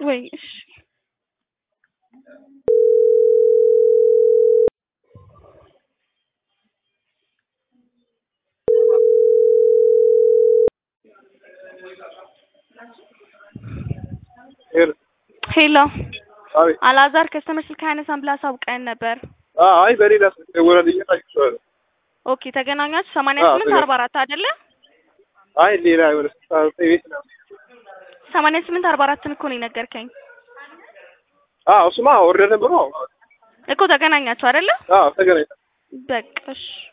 ወይ እሺ ሄሎ ሄሎ አቤት። አላዛር ከስተመር ስልክ አያነሳም ብለህ አሳውቀን ነበር። አይ በሌላ ስልክ ደወለልኝ ታውቂዋለሽ። ኦኬ ተገናኛችሁ ሰማንያ አዎ፣ ስምንት ተገናኝ- አርባ አራት አይደለ? አይ ሌላ የሆነ ስልሳ ዘጠኝ ቤት ነው። ሰማንያ ስምንት አርባ አራትን እኮ ነው የነገርከኝ አዎ እሱማ ወርደ ነበር ነው። እኮ ተገናኛችሁ አይደለ? አዎ ተገናኝተን በቃ እሺ